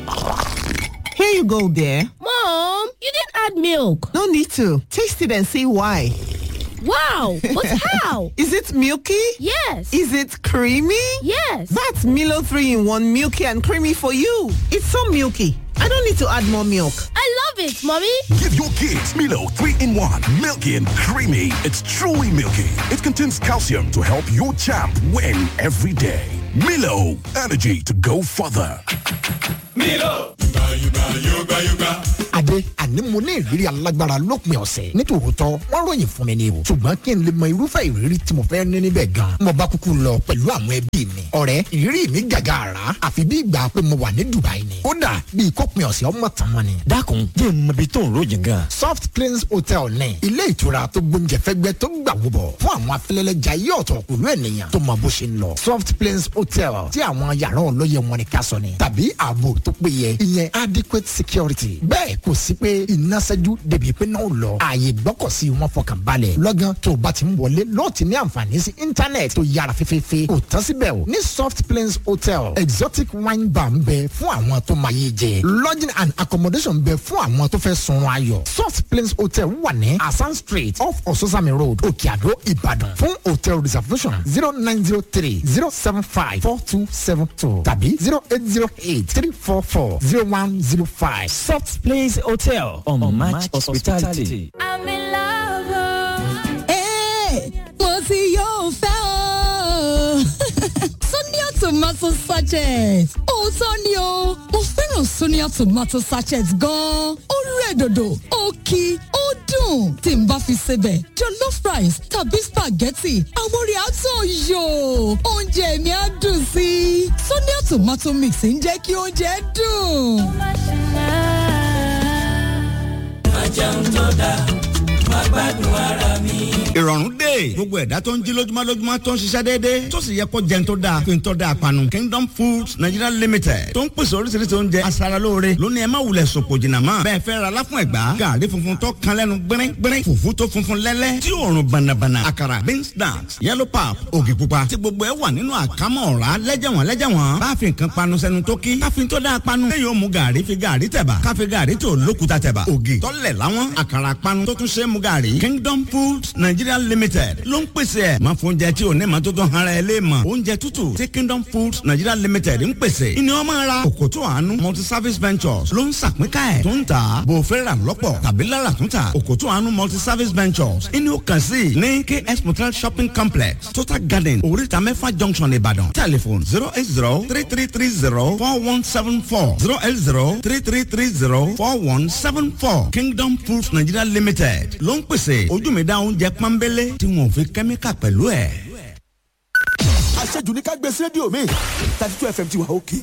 Here you go, dear. Mom, you didn't add milk. No need to. Taste it and see why. Wow, but how? Is it milky? Yes. Is it creamy? Yes. That's Milo 3 in 1 milky and creamy for you. It's so milky. I don't need to add more milk. I love it, Mommy. Give your kids Milo 3 in 1. Milky and creamy. It's truly milky. It contains calcium to help your champ win every day. Milo, energy to go further. Milo. Yuga, yuga, yuga. adé àní mo ní ìrírí alágbára lópin ọ̀sẹ̀ nítòótọ́ wọ́n ròyìn fún mi ni o ṣùgbọ́n kí n lè mọ irúfẹ́ ìrírí tí mo fẹ́ ní níbẹ̀ gan mo bá kúkú lọ pẹ̀lú àwọn ẹbí mi ọ̀rẹ́ ìrírí mi gàgà àrà àfi bí ìgbà pé mo wà ní dubai ni kódà bí ìkópin ọ̀sẹ̀ ọmọ tàn mọ́ ni. dákun jẹ́ ìmọ̀bi tó ń ròyìn gan. soft cleans hotel ní ilé ìtura tó gbóúnjẹ fẹ́gbẹ́ tó gbà wúbọ̀ fún àwọn afẹ́lẹ́lẹ́jà yí ọ̀tọ̀ pẹ̀lú ènìyàn tó mọ bó ṣe ń lọ soft cleans hotel tí àwọn yàrá ọlọ́yẹ wọn ni ká sọ ni tàbí ààbò tó péye ìyẹn adequate security bẹ́ẹ̀ kò sí pé iná ṣẹ́jú débi pé náà lọ ààyè gbọ́kọ̀sí wọn fọkàn balẹ̀ lọ́gán tó o bá ti ń wọlé lọ́ọ̀ ti ní àǹfààní sí íńtánẹ̀tì tó yára fẹ́fẹ́fẹ́ kò tán síbẹ̀ o ní soft plains hotel exotic wine bar ń bẹ fún àwọn tó máa yé jẹ lodging and accommodation ń bẹ fún àwọn tó fẹ́ sunrun ayọ̀ soft plains hotel wà ní asan street off ososami road òkè àdó ìbàdàn fún hotel reservation zero nine zero three zero seven five four two seven two tàbí zero eight zero eight three four four zero one zero five soft place hotel on, on match hospitality. I'm in love. Hey, mo ti yóò fẹ́ o. Sonia tomato sachet. Òótọ́ ni o, mo fẹ́ràn Sonia tomato sachet gan-an. Ó rẹ̀ dòdò, ó kí, ó dùn. Tí n bá fi sebẹ̀, jollof rice tàbí spaghetti, àwọn orí àtọ̀ yò. Oúnjẹ mi á dùn sí i. Sonia tomato mix ń jẹ́ kí oúnjẹ dùn. Ajẹun tó dáa, máa gbádùn ara mi. ìrọ̀rùn dé gbogbo ẹ̀dá tó ń jí lójúmọ́ lójúmọ́ tó ń ṣiṣẹ́ déédéé tó sì yẹ kó jẹun tó dáa fi ń tọ́ da àpanu kingdom foods nigeria limited tó ń pèsè oríṣiríṣi oúnjẹ aṣaralóore lónìí ẹ má wulẹ̀ sòpò jìnnà mọ́ bẹ́ẹ̀ fẹ́ ra láfún ẹ̀gbá gàrí funfun tó kan lẹ́nu gbẹ́rẹ́ gbẹ́rẹ́ fùfú tó funfun lẹ́lẹ́ tí òórùn bànàbànà àkàrà beans snacks yellow pap ògì pupa tí gbogbo ẹ wà nínú àkámọ́ ọ̀rá lẹ́jẹ̀wọ̀n lẹ́jẹ̀wọ̀n bá fi nǹkan panu sẹ́nu tó kí káfí tó dáa panu lẹ́yìn ó mu gàrí fi gàrí tẹ̀bà káfí gàrí tó lókuta tẹ̀bà ògì tọ́lẹ̀ láwọn àkàrà panu tó tún ṣe é mu gàrí kingdom foods nigeria limited ló ń pèsè ẹ̀ máa fún oúnjẹ tí ò ní ma tó tán ara ẹ lé mọ̀ oúnjẹ tútù tí kingdom foods nigeria limited ń pèsè ìní wọn máa ra òkòtò àánú multi service ventures ló ń sàpínká ẹ̀ tó ń tà bò fẹ́ rà lọ́pọ̀ tàbí lára tó ń tà òkòtò àánú multi service ventures ìní ó kàn sí ní ks motel shopping complex total garden oríta mẹ́fà junction ìbàdàn telephone zero eight zero three three three zero four one seven four zero eight zero three three three zero four one seven four kingdom foods nigeria limited ló ń pèsè ojú mi dá oúnjẹ pọ́nbélé tí wọn ò fi kẹ́míkà pẹ̀lú ẹ̀. àṣejù ní ká gbé sí rédíò mi thirty two fm ti wà òkè.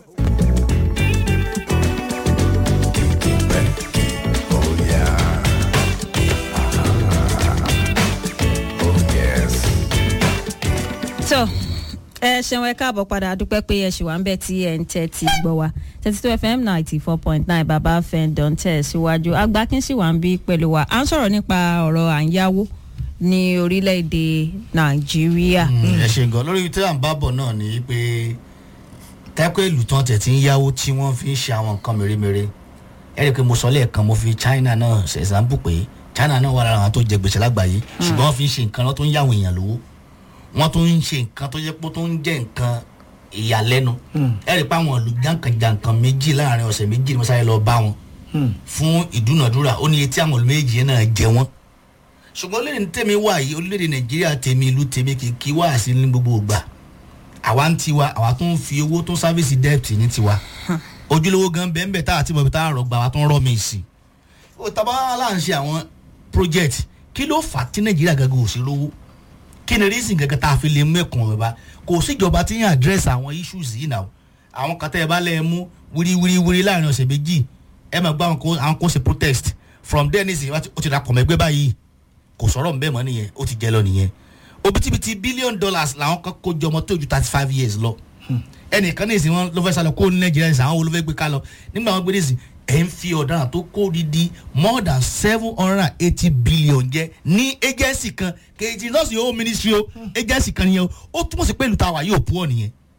tó ẹ ṣeun ẹ káàbọ̀ padà dúpẹ́ pé ẹ ṣì wà ń bẹ̀ tí ẹ ń tẹ́ ti gbọ́ wa thirty two fm ninety four point nine bàbá fẹ́ǹdọ̀n tẹ̀ síwájú agbákin sì wà ń bí pẹ̀lú wa à ń sọ̀rọ̀ nípa ọ̀rọ̀ à ń yáwó ní orílẹ̀-èdè nàìjíríà. ẹ ṣe gan lórí tí à ń bá bọ̀ náà ni pé tẹ́kọ̀ ìlú tán tẹ̀ tí ń yáwó tí wọ́n fi ń ṣe àwọn nǹkan mèremère ẹ rí i pé mo sọ lẹ́ẹ̀kan mo fi china náà ṣe example pé china náà wà lára àwọn tó jẹ gbèsè lágbàáyé ṣùgbọ́n wọ́n fi ń ṣe nǹkan lọ́ tó ń yáwó èèyàn lówó wọ́n tó ń ṣe nǹkan tó yẹ pé tó ń jẹ́ nǹkan ìyàlẹ́nu ẹ rí i pé àwọn ìlú jàǹkànjàǹkàn méjì láàrin ọ̀sẹ̀ méjì ni mo sáré lọ bá wọn fún ìdúnàdúrà ó ní etí àwọn ìlú méjì yẹn náà jẹ wọ́n ṣùgbọ́n orílẹ̀-èdè tèmi wà yìí orílẹ̀-èdè nàìjíríà tèmi ìlú tèmi kìkì wá sí ní gbogbo ìgbà àwa ń tiwa àwa tó ń fi owó tó ń sáfíìsì debt ní tiwa ojúlówó gan bẹ́ẹ̀ bẹ́ẹ̀ tá àti bọ̀bí tá a rọ̀ gbà wá tó ń rọ̀ mí sí i ó tàbá aláǹṣe àwọn project kí ló fà á tí nàìjíríà gangan ò sí lówó kí ni reason gangan tá a fi lè mẹ́kàn ẹ̀ bá kò síjọba tí yàn address àwọn issues yìí náà àwọn kan tẹ́ ẹ bá lẹ́ ẹ mú wíríwíríwírí láàrin ọ̀sẹ̀ méjì ẹ máa gbọ́ àwọn kó ṣe protest from there nísìnyí ó ti dàpọ̀ mẹ́gbẹ́ báyìí kò sọ̀rọ̀ ń bẹ́ẹ̀ mọ́ nìyẹn ó ti jẹ́ lọ nìyẹn òbítíbitì billion dollars làwọn kan kó jọmọ tó ju thirty five years lọ ẹnìkan ní ìsìn wọn ló fẹ́ sálọ kó ní nàìjíríà ìsìn àwọn wo ló fẹ́ gbé ká lọ nígbà wọn gbé ní ìsìn ẹ̀ ń fi ọ̀daràn tó kó didi more than seven hundred and eighty billion jẹ ní agency kan kejì lọ́sì yóò ministry o agency kan nìyẹn o ó túmọ̀ sí pé ìlú táwa yóò pọ̀ nìyẹn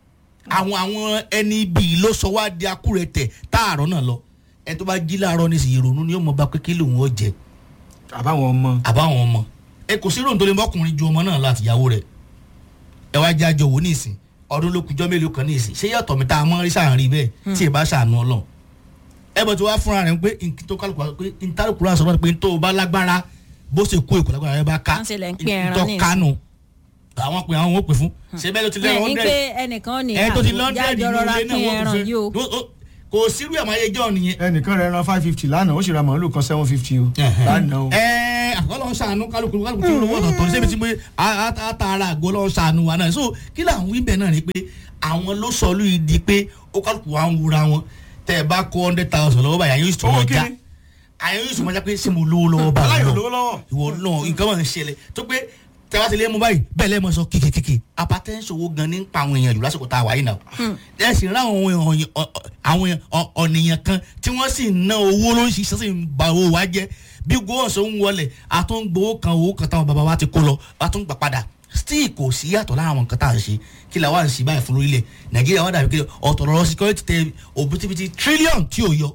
àwọn àwọn ẹni bíi ló sọ wá di akúrẹ̀tẹ̀ táàrọ̀ náà lọ ẹ tó bá jí láàárọ̀ ní ìsìn ìrònú ni ó mọ bá pé kí lòun ó jẹ àbáwọn ọmọ àbáwọn ọmọ ẹ kò sí ròǹtó lè mọkùnrin ju ọmọ náà láti ìyàwó rẹ ẹ wá jájọ wò ní ìsìn ọdún ló kujọ mélòó kan ní ìsìn ṣé yàtọ̀ mi tá a mọ́ rí sàárín bẹ́ẹ̀ tí ì bá ṣàánú ọlọ́run ẹ bọ̀ tí wàá fúnra rẹ̀ pé nkí tó kálukú wá pé ntálùkù rà sọ́mọ́ pé tó o bá lágbára bó ṣe kó èkó lágbára rẹ bá ká Wọ́n ṣe lẹ̀ ń pín ẹran tó ní ìsìn. kánú àwọn pè àwọn ò pè fún ṣé bẹ́ẹ̀ ló ti lẹ́rọ ní hundred pé ẹnìkan ní ẹ tó ti àwọn lọ́ndẹ̀ẹ́dì jájọ rọra nínú pín ilé náà ẹran wọ́n yìí o. kò fẹ́ kò sírú ẹ̀ máa yẹ jọ́ nìyẹn ẹnìkan rẹ̀ ran five fifty lánàá ó sì ra màálù kan seven fifty o lánàá o. ẹ àkọlọ́ ṣàánú kálukú kálukú tí olówó ọ̀tọ̀ ní sẹ́mi tí pé àtàrà àgọ́ lọ́wọ́ ṣàánú wa náà so kí là ń wí bẹ́ẹ̀ náà ni pé àwọn ló sọ lù yìí di pé ó kálukú wa ń wura wọn tẹ ẹ bá kó hundred thousand lọ́wọ́ báyìí àyè yóò sọ Owó wọn já kíni? àyè yóò sọ wọn já pé ṣé mo lówó lọ́wọ́ báyìí aláyọ̀ náà? lówó lọ́wọ́. ìwọ náà nǹkan máa ń ṣẹlẹ̀ tó pé tẹ́wá ti lé mu báyìí bẹ́ẹ̀ lẹ́ẹ̀ mọ̀ sọ kékeré apatẹ́ńsì owó gan ní pa àwọn èèyàn jù lásìkò tá a wà yìí náà ẹ sì rán àwọn èèyàn- ọ- ọ- àwọn èèyàn- ọ- ọ̀nìyàn kan tí wọ́n sì ná owó ló ń ṣiṣẹ́ sì ń ba owó wa jẹ́ bí gbowóṣọ ń wọlé àtúngbowó kan owó kan táwọn bàbá wa ti kó lọ àtúngbà padà still kò sí yàtọ̀ lára àwọn nǹkan tá à ń ṣe kí la wá ń ṣe báyìí fún lórílẹ̀ nàìjíríà wà dàbí kí ọ̀tọ̀ lọ́rọ́ security tẹ òbítíbitì trillion tí ò yọ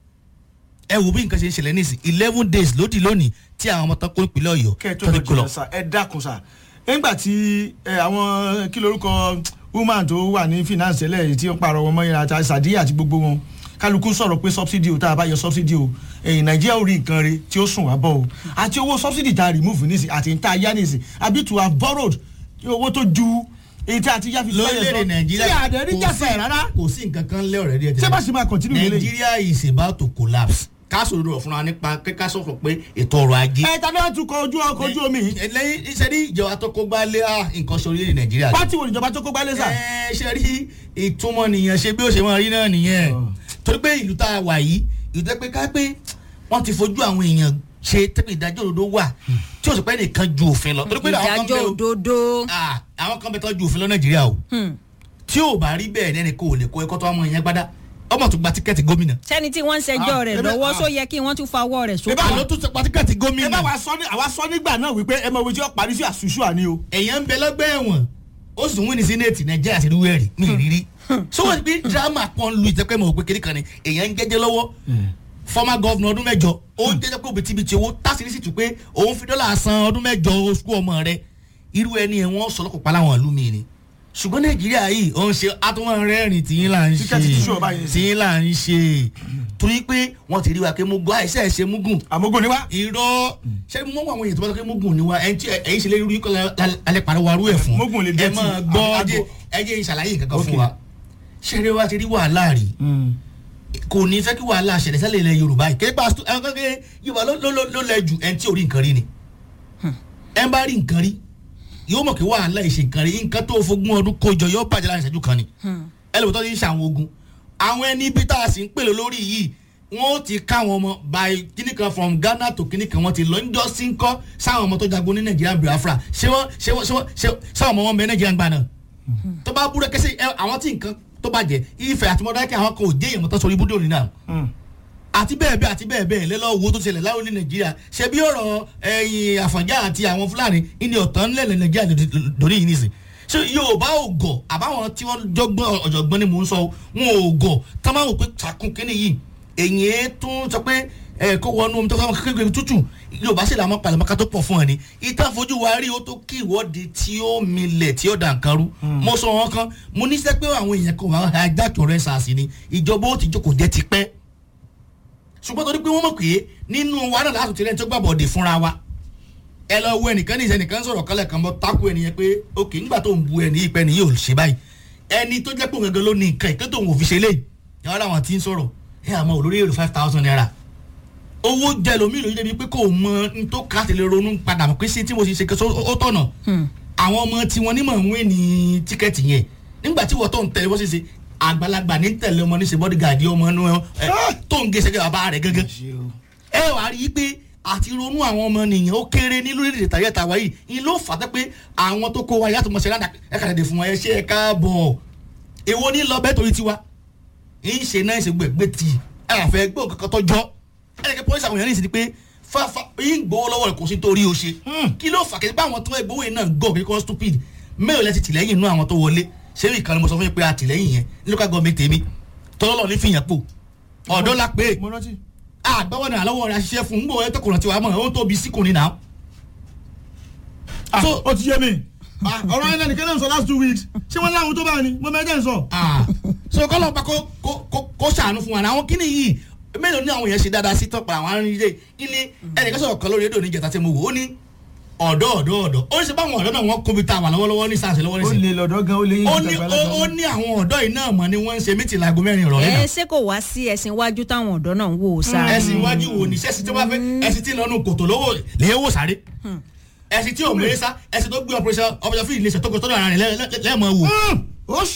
ẹ wo bí nǹkan ṣe ń ṣẹlẹ̀ nísìn eleven days lódì lónìí tí àwọn ọmọ tán kó ìpínlẹ̀ ọ̀yọ́ kẹ́ ẹ tó tó lọ ti kó lọ. jìnnà sá ẹ dákun sá nígbà tí ẹ, àwọn kí lorúkọ woman tó wà ní finance ẹlẹ́yìí tí ó pààrọ̀ wọn mọ́yìn àti sàdíyà àti gbogbo wọn kálukú sọ̀rọ̀ pé subsidy o tá a bá yọ subsidy o ẹ̀yìn nàìjíríà ò rí nǹkan re tí ó sùn wá bọ̀ o àti owó subsidy tá a remove nísìn àti tá a yá nísìn àbí to have borrowed owó tó ju èyí tí a ti yá fi lórílẹ̀‐èdè nàìjíríà tí àdẹ̀rí jẹ́sẹ̀ rárá kò sí nǹkan kan lé ọ̀rẹ́ díẹ̀ ṣé bá ṣe máa continue lélẹ̀ nàìjíríà is about to collapse káàsó rẹ̀ fúnra nípa kíkà sọ̀fọ̀ pé ètò ọrọ̀ ajé. ẹ tàbí wọn tún kọ ojú ọkọ̀ ojú omi yìí lẹ́yìn iṣẹ́ ní ìjọba tó kó gbá lé à, nǹkan ṣe orílẹ̀-èdè nàìjíríà. pátì wo níjọba tó kó gbálẹ̀ sà. ẹ ṣe rí ìtumọ̀ nìyẹn ṣe bí ó ṣe máa rí náà nìyẹn torí pé ìlú tá a wà yìí ìlú tẹ́ pé ká pé wọ́n ti fojú àwọn èèyàn ṣe tẹ́pẹ́ ìdájọ́ òdodo wà tí ó sì pẹ́ nìkan ju òfin lọ torí pé àwọn kan ìdájọ́ bẹ o- òdodo. Ah, àwọn kan bẹ tọ́ ju òfin lọ nàìjíríà o tí ò bá rí bẹ́ẹ̀ nẹ́ni kò lè kó ẹkọ́ tó ọmọ yẹn gbádá ọmọ tó gba tíkẹ́ẹ̀tì gómìnà. sẹ́ni tí wọ́n ń ṣẹjọ́ Ah, rẹ̀ ebe- lọ́wọ́ ah. só yẹ kí wọ́n tún fa ọwọ́ rẹ̀ sókè. àlọ́ tó gba tíkẹ́ẹ̀tì ẹ gómìnà. bá wa sọ ní àwa sọ nígbà náà wípé ẹ mọ ìwé tí ó parí sí àṣùṣù àní o. èèyàn ń bẹ lọ́gbẹ́ ẹ̀wọ̀n ó sì wí ní sínéètì nàìjíríà ti rúwẹ́ rí ní ìrírí. so wọ́n ti bí dírámà kan lu ìtẹ́pẹ́ mọ̀ pé kékeré kan ni èèyàn ń jẹ́jẹ́ lọ́wọ́ former governor ọdún mẹ́jọ ó ń jẹ́jẹ́ pé òbítíbitì owó tásìrí sì tún pé òun fi dọ́là san ọdún mẹ́jọ oṣù ọmọ rẹ irú ẹni ẹ̀ wọ́n sọ lọ́kọ̀ pa láwọn ìlú mi ni ṣùgbọ́n nàìjíríà yìí ó ń ṣe atúmọ̀ rẹ́rìn tí yín là ń ṣe Tíkẹ́ẹ̀tì tí ṣó báyìí. tí yín là ń ṣe torí pé wọ́n ti rí wa pé mugun àìsẹ́ ẹ̀ ṣe mugun àmógún ni wá. irọ́ ṣé mo mọ àwọn èèyàn tó bá sọ pé mugun ni wa ẹni tí ẹ̀yin ṣe lè rí kọ́ alẹ́ pariwo arú ẹ̀ fún Mugun lè ẹ dẹ́tì. máa gbọ́ Àgbo- ẹjẹ́ ẹjẹ́ ìṣàlàyé kankan fún Okay. wa ṣẹ́rẹ́ wa ti rí wàhálà rí kò ní fẹ́ kí wàhálà ṣẹlẹ̀ sẹ́lẹ̀ ilẹ̀ yorùbá yìí képa ẹ̀ka kékeré yorùbá ló- ló- ló ló lẹ jù ẹni tí ò rí nǹkan rí ni ẹ bá rí nǹkan rí yóò mọ̀ kí wàhálà ìṣe nǹkan rí nǹkan tó fogún ọdún kójọ yóò bàjẹ́ láàrin ìṣẹ́jú kan ni ẹlòmítọ́ ti ń ṣe àwọn ogun àwọn ẹni bí tá a sì ń pèlè lórí yìí wọ́n ó ti ká àwọn ọmọ by kíní kan from ghana to kíní kan wọ́n ti lọ ń jọ sí ń kọ́ sáwọn ọmọ tó jagun ní nàìjíríà biafra ṣé wọ́n ṣé wọ́n ṣé wọ́n ṣé sáwọn ọmọ wọn bẹ nàìjíríà ń gbà náà tó bá búrẹ́ kẹsí ẹ àwọn tí nǹkan tó bàjẹ́ ìfẹ́ àti mọ́dákẹ́ àwọn kan ò jẹ́ èèyàn mọ́tò sórí ibùdó ní náà àti bẹ́ẹ̀ bẹ́ẹ̀ àti bẹ́ẹ̀ bẹ́ẹ̀ lẹ́lọ́ owó tó ṣẹlẹ̀ láwọn ní nàìjíríà ṣe bí ọ̀rọ̀ ẹ̀yìn àfọ̀njá àti àwọn fúlàní ìní ọ̀tán ńlẹ̀ nàìjíríà lórí yìí nìsín ṣé yorùbá ò gọ̀ àbáwọn tí wọ́n jọgbọ́n ọ̀jọ̀gbọ́n ni mò ń sọ wọn ò gọ̀ tá máa wò pé takun kínní yìí èyí ẹ tún sọ pé ẹ kó wọnú omi tó fẹ́ kékeré tútù yorùbá sì làwọn pàlẹ́mọ́ká tó pọ̀ fún ẹ ní ìtàn fojú wa rí o tó kí ìwọ́de tí ó milẹ̀ tí ó dà nǹkan rú mo sọ wọn kan mo ní sẹ́ pé àwọn èèyàn kan wà á jákèó rẹ̀ sàásì ni ìjọba ó ti jókòó jẹ́ ti pẹ́ ṣùgbọ́n torí pé wọ́n mọ̀ pé nínú wa náà láti tirẹ̀ tó gbàbọ̀ dé fúnra wa ẹ lọ wo ẹnìkan ní ìsẹnìkan sọ̀rọ̀ kálẹ̀ kan bọ́ tákù ẹnìyẹn pé ok nígbà tó ń bu ẹni ìpẹ́ ni yóò ṣe báyìí ẹni tó jẹ́ pé òun gẹ́gẹ́ ló ní nǹkan ìpẹ́ tó ń fi ṣe lé yàrá làwọn ti ń sọ̀rọ̀ ẹ àmọ́ olórí èrò five thousand naira owó jẹ lómi lóyún débi pé kò mọ n tó ká tẹ̀lé ronú padà mọ̀ pé sí tí mo ṣe ṣe kẹ́sọ́ ó tọ̀nà àwọn ọmọ tí wọ́n nímọ̀ ń wé ní tíkẹ́ẹ̀tì yẹn nígbà tí wọ́n tó ń tẹ̀lé wọ́n ṣe ṣe àgbàlagbà ní tẹ̀lé ọmọ ní ṣe bọ́dígàdì ọmọ inú ẹ tó ń gé ṣẹ́gẹ́ bàbá rẹ̀ gángan ẹ wàá rí i pé àti ronú àwọn ọmọ nìyẹn ó kéré ní lórí ìdè tàyẹ̀ tàwa yìí ni ló fà á pé àwọn tó kó wa yàtọ̀ mọ̀ ṣe ládàá ẹ kàdé dè fún wọn ẹ ṣe ẹ káàbọ̀ èwo ní lọ bẹ́ẹ̀ torí tiwa ń ṣe náà ṣe gbẹ̀gbẹ̀ tì ẹ àfẹ́ gbọ́ kankan tó jọ ẹ lè kẹ́ pọ́lísì àwọn èèyàn ní ìsìn pé fáfá yín gbowó lọ́wọ́ rẹ̀ kò sí torí o ṣe kí ló fà kẹ́sì pé àwọn tó ẹ gbowó yìí náà gọ̀ kí kò stupid mẹ́rin lẹ́sìn tìlẹ́yìn inú àwọn tó wọlé ṣé ìkànnì mo sọ fún yín pé àtìlẹ́yìn yẹn ní local government tèmi tọ́lọ́ ní fìyàn pò ọ̀dọ́ la pé mo rántí. àgbẹ̀wò náà lọ́wọ́ rẹ̀ àṣìṣe fún un gbọ́ ẹ tọkùnrin tiwa mọ̀ ó tóbi síkùnrin náà. so ó ti yé mi ọ̀rọ̀ ayé lẹ́nu kẹ́lẹ́ ń sọ last two weeks ṣé wọ́n láwọn tó bá ní mo mẹ́jẹ̀ ń sọ. so kọ́lọ́ pa kó kó kó- kó ṣàánú fún wa náà àwọn kíni yìí mélòó ní àwọn yẹn ṣe dáadáa sí tọ́pọ̀ àwọn arìnrìn ilé ilé ẹnìkan sọ̀rọ̀ kan lórí rédíò níjẹta tí mo wò ó ní ọ̀dọ́ ọ̀dọ́ ọ̀dọ́ ó ní sọ báwọn ọ̀dọ́ náà wọ́n kóbi tá a wà lọ́wọ́lọ́wọ́ ní sáǹsì lọ́wọ́ ó nísìnyí lè lọ́dọ̀ gan ó lè yín ó ju ní tàgbàlagbà ó- ó lọ. ní àwọn ọ̀dọ́ yìí náà mọ̀ ni wọ́n ń ṣe mítì láago mẹ́rin ìrọ̀lẹ́ ẹ náà ṣé kò wá sí ẹ̀sìn iwájú táwọn ọ̀dọ́ náà ń wò ó sáré. ẹ̀sìn iwájú wo ni ṣẹ́sì tí wọ́n fẹ́ ẹ̀sìn tí lọ́nu kòtò lówó lè wò sáré ẹ̀sìn tí ò mú ẹ sá ẹ̀sìn tó gbé operation operation fíìlì lè ṣètò kòtò ara rẹ̀ lẹ́ẹ̀mọ́ wò. ó